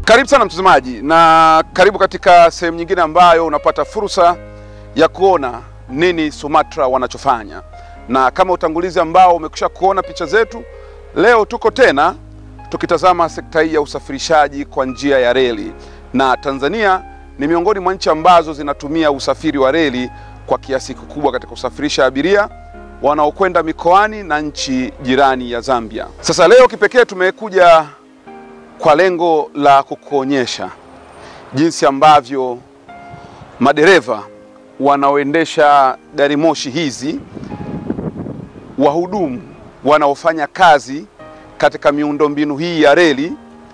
Karibu sana mtazamaji, na karibu katika sehemu nyingine ambayo unapata fursa ya kuona nini Sumatra wanachofanya, na kama utangulizi ambao umekwisha kuona picha zetu, leo tuko tena tukitazama sekta hii ya usafirishaji kwa njia ya reli, na Tanzania ni miongoni mwa nchi ambazo zinatumia usafiri wa reli kwa kiasi kikubwa katika kusafirisha abiria wanaokwenda mikoani na nchi jirani ya Zambia. Sasa leo kipekee tumekuja kwa lengo la kukuonyesha jinsi ambavyo madereva wanaoendesha gari moshi hizi, wahudumu wanaofanya kazi katika miundombinu hii ya reli,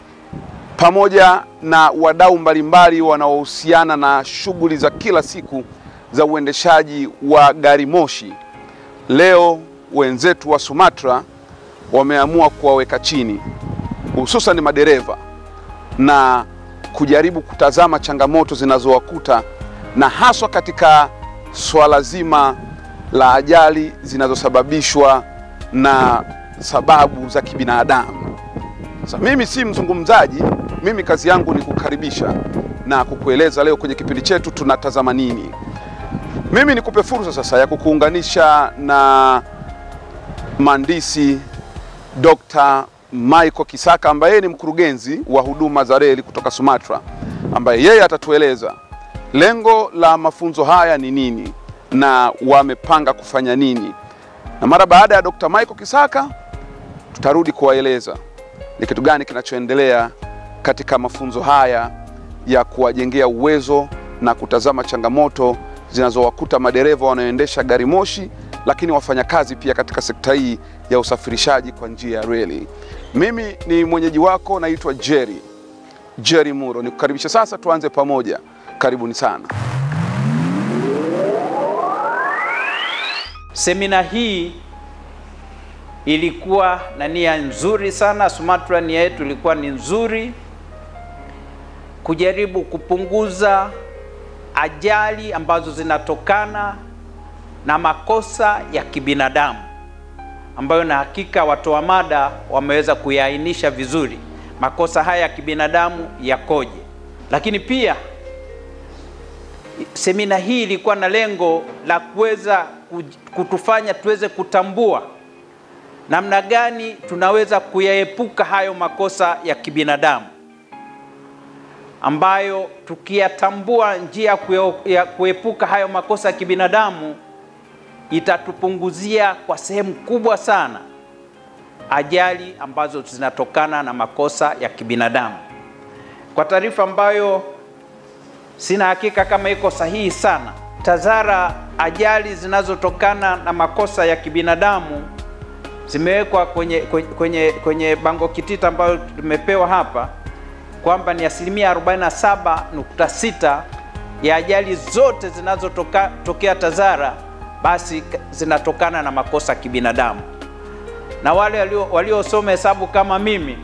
pamoja na wadau mbalimbali wanaohusiana na shughuli za kila siku za uendeshaji wa gari moshi. Leo wenzetu wa Sumatra wameamua kuwaweka chini hususan madereva na kujaribu kutazama changamoto zinazowakuta na haswa katika swala zima la ajali zinazosababishwa na sababu za kibinadamu. Sasa mimi si mzungumzaji, mimi kazi yangu ni kukaribisha na kukueleza leo kwenye kipindi chetu tunatazama nini. Mimi nikupe fursa sasa ya kukuunganisha na mhandisi Dr. Michael Kisaka ambaye yeye ni mkurugenzi wa huduma za reli kutoka Sumatra, ambaye yeye atatueleza lengo la mafunzo haya ni nini na wamepanga kufanya nini, na mara baada ya Dr. Michael Kisaka tutarudi kuwaeleza ni kitu gani kinachoendelea katika mafunzo haya ya kuwajengea uwezo na kutazama changamoto zinazowakuta madereva wanaoendesha gari moshi, lakini wafanyakazi pia katika sekta hii ya usafirishaji kwa njia ya reli. Mimi ni mwenyeji wako, naitwa Jerry Jerry Muro. Nikukaribisha sasa, tuanze pamoja. Karibuni sana. Semina hii ilikuwa na nia nzuri sana. Sumatra nia yetu ilikuwa ni nzuri, kujaribu kupunguza ajali ambazo zinatokana na makosa ya kibinadamu ambayo na hakika watoa mada wameweza kuyaainisha vizuri makosa haya ya kibinadamu yakoje. Lakini pia semina hii ilikuwa na lengo la kuweza kutufanya tuweze kutambua namna gani tunaweza kuyaepuka hayo makosa ya kibinadamu ambayo tukiyatambua njia ya kuepuka hayo makosa ya kibinadamu itatupunguzia kwa sehemu kubwa sana ajali ambazo zinatokana na makosa ya kibinadamu. Kwa taarifa ambayo sina hakika kama iko sahihi sana, TAZARA, ajali zinazotokana na makosa ya kibinadamu zimewekwa kwenye, kwenye, kwenye bango kitita ambayo tumepewa hapa kwamba ni asilimia 47.6 ya ajali zote zinazotokea TAZARA basi zinatokana na makosa ya kibinadamu, na wale waliosoma hesabu kama mimi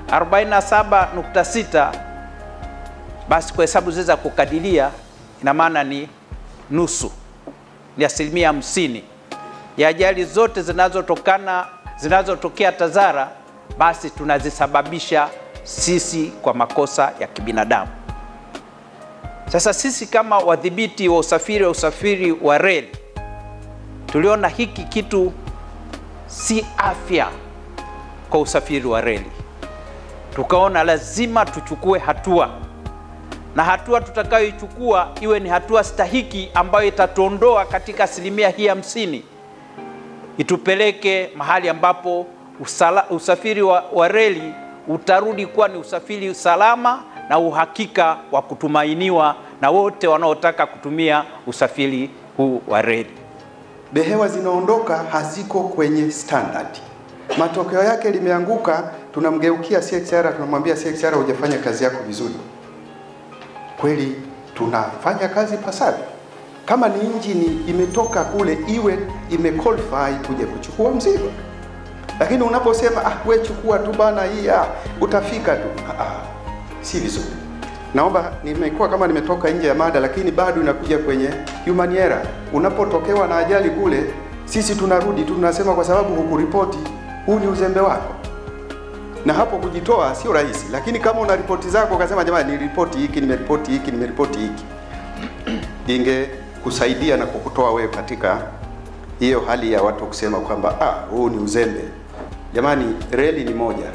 47.6, basi kwa hesabu ziweza kukadiria, ina maana ni nusu, ni asilimia hamsini ya ajali zote zinazotokana zinazotokea TAZARA basi tunazisababisha sisi kwa makosa ya kibinadamu. Sasa sisi kama wadhibiti wa usafiri wa usafiri wa reli tuliona hiki kitu si afya kwa usafiri wa reli, tukaona lazima tuchukue hatua, na hatua tutakayoichukua iwe ni hatua stahiki ambayo itatuondoa katika asilimia hii hamsini, itupeleke mahali ambapo usala, usafiri wa, wa reli utarudi kuwa ni usafiri salama na uhakika wa kutumainiwa na wote wanaotaka kutumia usafiri huu wa reli. Behewa zinaondoka haziko kwenye standard. Matokeo yake limeanguka, tunamgeukia CXR, tunamwambia CXR, hujafanya kazi yako vizuri. Kweli tunafanya kazi pasavyo? Kama ni injini imetoka kule, iwe imequalify kuja kuchukua mzigo. Lakini unaposema ah, we chukua tu bana, hii ah, utafika tu ah, ah, si vizuri. Naomba, nimekuwa kama nimetoka nje ya mada, lakini bado inakuja kwenye human error. Unapotokewa na ajali kule, sisi tunarudi tu tunasema kwa sababu hukuripoti, huu ni uzembe wako. na hapo kujitoa sio rahisi, lakini kama una ripoti zako ukasema, jamani, niliripoti hiki, nimeripoti hiki, nimeripoti hiki, ingekusaidia na kukutoa wewe katika hiyo hali ya watu kusema kwamba ah, huu ni uzembe. Jamani, reli ni moja.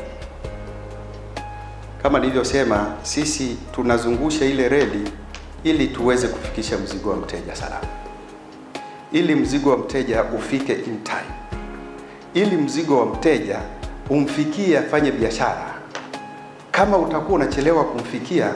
Kama nilivyosema, sisi tunazungusha ile reli ili tuweze kufikisha mzigo wa mteja salama, ili mzigo wa mteja ufike in time, ili mzigo wa mteja umfikie afanye biashara. Kama utakuwa unachelewa kumfikia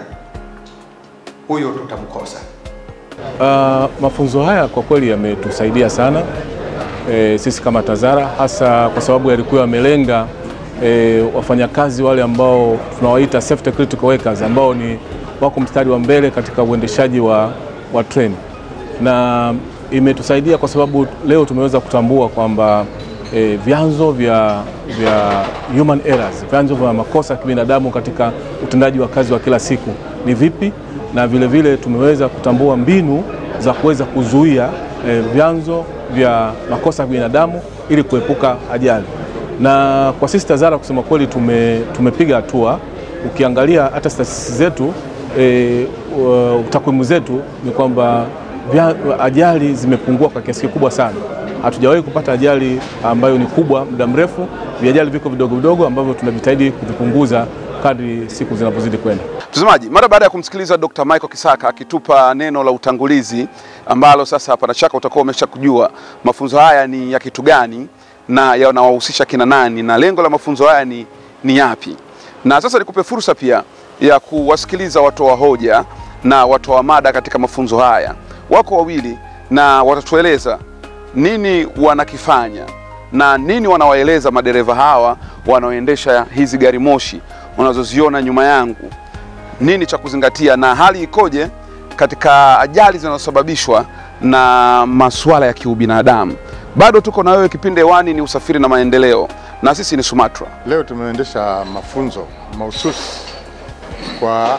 huyo, tutamkosa. Uh, mafunzo haya kwa kweli yametusaidia sana e, sisi kama TAZARA hasa kwa sababu yalikuwa yamelenga e, wafanyakazi wale ambao tunawaita safety critical workers ambao ni wako mstari wa mbele katika uendeshaji wa, wa treni, na imetusaidia kwa sababu leo tumeweza kutambua kwamba e, vyanzo vya, vya human errors, vyanzo vya makosa ya kibinadamu katika utendaji wa kazi wa kila siku ni vipi, na vile vile tumeweza kutambua mbinu za kuweza kuzuia e, vyanzo vya makosa ya binadamu ili kuepuka ajali. Na kwa sisi TAZARA kusema kweli tume, tumepiga hatua. Ukiangalia hata statistics zetu e, uh, takwimu zetu ni kwamba vya- ajali zimepungua kwa kiasi kikubwa sana. Hatujawahi kupata ajali ambayo ni kubwa muda mrefu. Viajali viko vidogo vidogo ambavyo tunajitahidi kuvipunguza kadri siku zinavyozidi kwenda. Mtazamaji, mara baada ya kumsikiliza Dr. Michael Kisaka akitupa neno la utangulizi ambalo sasa hapana shaka utakuwa umesha kujua mafunzo haya ni ya kitu gani na yanawahusisha kina nani na lengo la mafunzo haya ni, ni yapi. Na sasa nikupe fursa pia ya kuwasikiliza watoa hoja na watoa mada katika mafunzo haya. Wako wawili na watatueleza nini wanakifanya na nini wanawaeleza madereva hawa wanaoendesha hizi gari moshi unazoziona nyuma yangu nini cha kuzingatia na hali ikoje katika ajali zinazosababishwa na masuala ya kiubinadamu. Bado tuko na wewe, kipindi hewani ni usafiri na maendeleo, na sisi ni Sumatra. Leo tumeendesha mafunzo mahususi kwa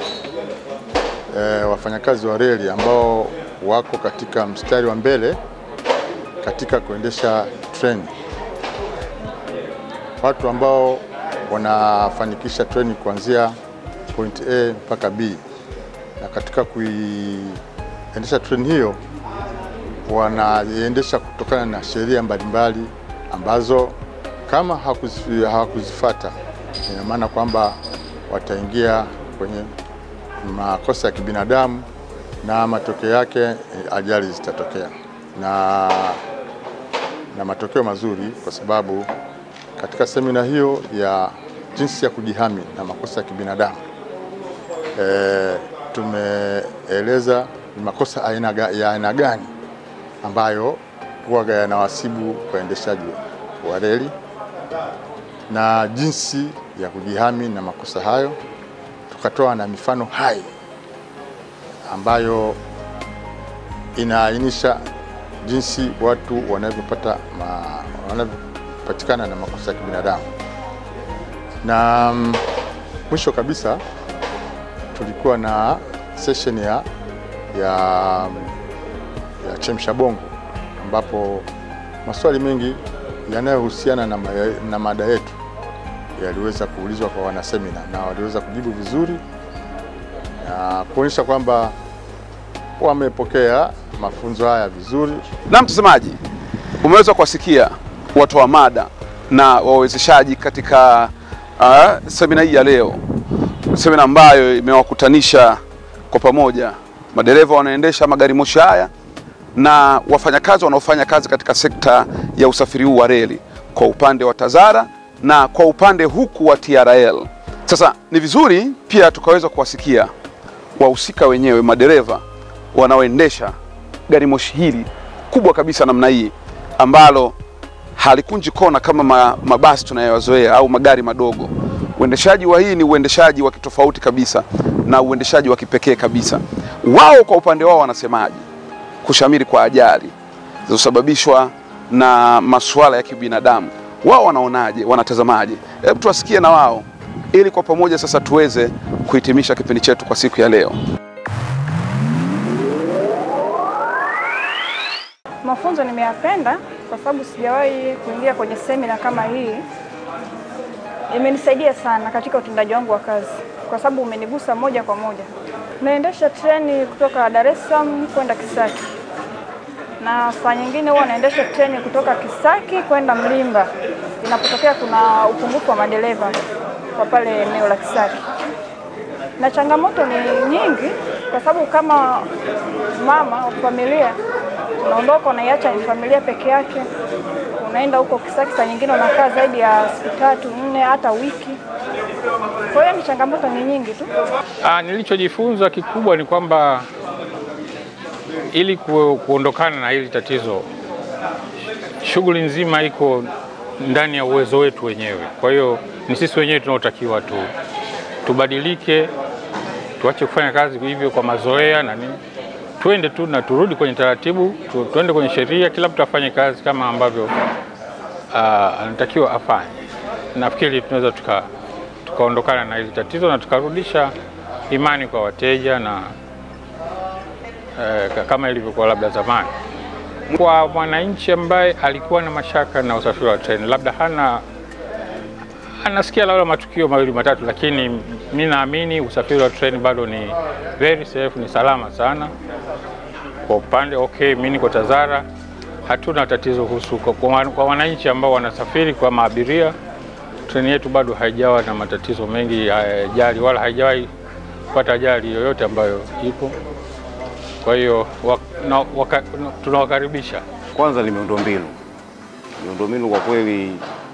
eh, wafanyakazi wa reli ambao wako katika mstari wa mbele katika kuendesha treni, watu ambao wanafanikisha treni kuanzia point A mpaka B, na katika kuiendesha treni hiyo wanaiendesha kutokana na sheria mbalimbali ambazo kama hakuzi- hawakuzifata ina maana kwamba wataingia kwenye makosa ya kibinadamu na matokeo yake eh, ajali zitatokea na, na matokeo mazuri, kwa sababu katika semina hiyo ya jinsi ya kujihami na makosa ya kibinadamu e, tumeeleza ni makosa aina ga- ya aina gani ambayo huwaga yanawasibu waendeshaji wa reli na jinsi ya kujihami na makosa hayo. Tukatoa na mifano hai ambayo inaainisha jinsi watu wanavyopata ma, wanavyopatikana na makosa ya kibinadamu. Na mm, mwisho kabisa tulikuwa na session ya, ya, ya chemsha bongo ambapo maswali mengi yanayohusiana na, ma- na mada yetu yaliweza kuulizwa kwa wanasemina na waliweza kujibu vizuri na kuonyesha kwamba wamepokea mafunzo haya vizuri. Na mtazamaji, umeweza kuwasikia watoa mada na wawezeshaji katika uh, semina hii ya leo, semina ambayo imewakutanisha kwa pamoja madereva wanaoendesha magari moshi haya na wafanyakazi wanaofanya kazi katika sekta ya usafiri huu wa reli kwa upande wa TAZARA na kwa upande huku wa TRL. Sasa ni vizuri pia tukaweza kuwasikia wahusika wenyewe, madereva wanaoendesha gari moshi hili kubwa kabisa namna hii ambalo halikunji kona kama ma, mabasi tunayoyazoea au magari madogo. Uendeshaji wa hii ni uendeshaji wa kitofauti kabisa na uendeshaji wa kipekee kabisa. Wao kwa upande wao wanasemaje kushamiri kwa ajali zilizosababishwa na masuala ya kibinadamu? Wao wanaonaje? Wanatazamaje? Hebu tuwasikie na wao, ili kwa pamoja sasa tuweze kuhitimisha kipindi chetu kwa siku ya leo. Mafunzo nimeyapenda kwa sababu sijawahi kuingia kwenye semina kama hii, Imenisaidia sana katika utendaji wangu wa kazi kwa sababu umenigusa moja kwa moja. Naendesha treni kutoka Dar es Salaam kwenda Kisaki, na saa nyingine huwa naendesha treni kutoka Kisaki kwenda Mlimba inapotokea kuna upungufu wa madereva kwa pale eneo la Kisaki. Na changamoto ni nyingi, kwa sababu kama mama wa familia unaondoka, unaiacha ni familia peke yake, unaenda huko Kisaki, saa nyingine unakaa zaidi ya siku tatu nne, hata wiki. Kwa hiyo ni changamoto ni nyingi tu. Ah, nilichojifunza kikubwa ni kwamba ili ku, kuondokana na hili tatizo, shughuli nzima iko ndani ya uwezo wetu wenyewe. Kwa hiyo ni sisi wenyewe tunaotakiwa tu tubadilike, tuache kufanya kazi hivyo kwa mazoea na nini, tuende tu na turudi kwenye taratibu tu, tuende kwenye sheria, kila mtu afanye kazi kama ambavyo ah, anatakiwa afanye. Nafikiri tunaweza tuka tukaondokana na hili tatizo na tukarudisha imani kwa wateja na eh, ka- kama ilivyokuwa labda zamani. Kwa mwananchi ambaye alikuwa na mashaka na usafiri wa treni, labda hana anasikia labda matukio mawili matatu, lakini mi naamini usafiri wa treni bado ni very safe, ni salama sana kwa upande okay. Mi niko Tazara, hatuna tatizo kuhusu kwa, kwa, kwa wananchi ambao wanasafiri kwa maabiria treni yetu bado haijawa na matatizo mengi ya ajali wala haijawahi kupata ajali yoyote ambayo ipo. Kwa hiyo wa, na, waka, tunawakaribisha. Kwanza ni miundombinu. Miundombinu kwa kweli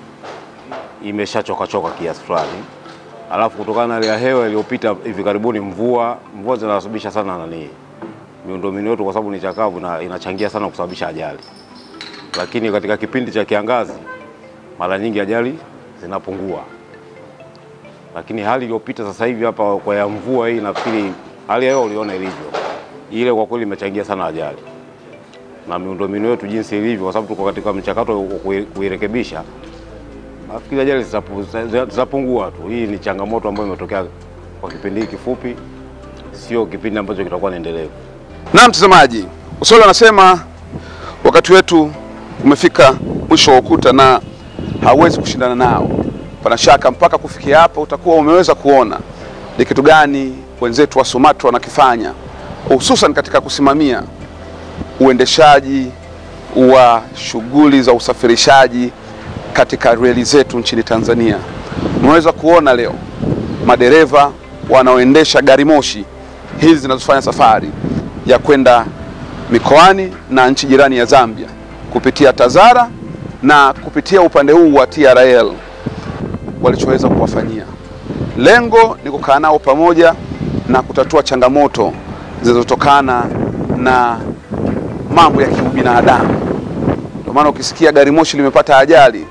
imeshachoka choka kiasi fulani, alafu kutokana na hali ya hewa iliyopita hivi karibuni, mvua mvua zinasababisha sana nani miundombinu yetu, kwa sababu ni chakavu na inachangia sana kusababisha ajali. Lakini katika kipindi cha kiangazi mara nyingi ajali zinapungua, lakini hali iliyopita sasa hivi hapa kwa ya mvua hii, nafikiri hali ya hewa uliona ilivyo, ile kwa kweli imechangia sana ajali na miundombinu yetu jinsi ilivyo, kwa sababu tuko katika mchakato wa kui- kuirekebisha. Nafikiri ajali zitapu- zitapungua tu. Hii ni changamoto ambayo imetokea kwa kipindi hiki kifupi, sio kipindi ambacho kitakuwa ni endelevu. Na mtazamaji, Uswahili anasema wakati wetu umefika mwisho wa ukuta na hauwezi kushindana nao. Pana shaka mpaka kufikia hapa utakuwa umeweza kuona ni kitu gani wenzetu wa Sumatra wanakifanya, hususan katika kusimamia uendeshaji wa shughuli za usafirishaji katika reli zetu nchini Tanzania. Unaweza kuona leo madereva wanaoendesha gari moshi hizi zinazofanya safari ya kwenda mikoani na nchi jirani ya Zambia kupitia Tazara na kupitia upande huu wa TRL walichoweza kuwafanyia. Lengo ni kukaa nao pamoja na kutatua changamoto zinazotokana na mambo ya kiubinadamu. Ndio maana ukisikia gari moshi limepata ajali,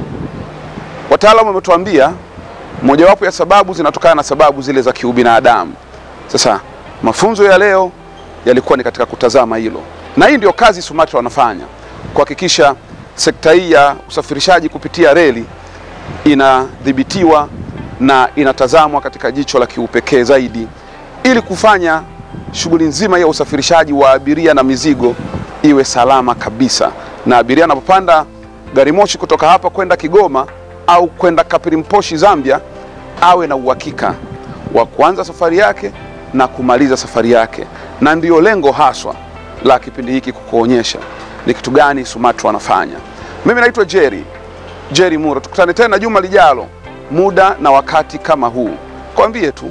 wataalamu wametuambia mojawapo ya sababu zinatokana na sababu zile za kiubinadamu. Sasa mafunzo ya leo yalikuwa ni katika kutazama hilo, na hii ndio kazi Sumatra wanafanya kuhakikisha sekta hii ya usafirishaji kupitia reli inadhibitiwa na inatazamwa katika jicho la kiupekee zaidi ili kufanya shughuli nzima ya usafirishaji wa abiria na mizigo iwe salama kabisa, na abiria anapopanda gari moshi kutoka hapa kwenda Kigoma au kwenda Kapirimposhi Zambia, awe na uhakika wa kuanza safari yake na kumaliza safari yake, na ndiyo lengo haswa la kipindi hiki kukuonyesha ni kitu gani Sumatra wanafanya. Mimi naitwa Jerry Jerry Muro, tukutane tena juma lijalo, muda na wakati kama huu. Kwambie tu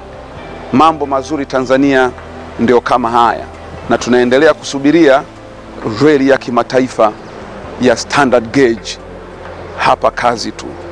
mambo mazuri Tanzania ndio kama haya, na tunaendelea kusubiria reli ya kimataifa ya standard gauge. Hapa kazi tu.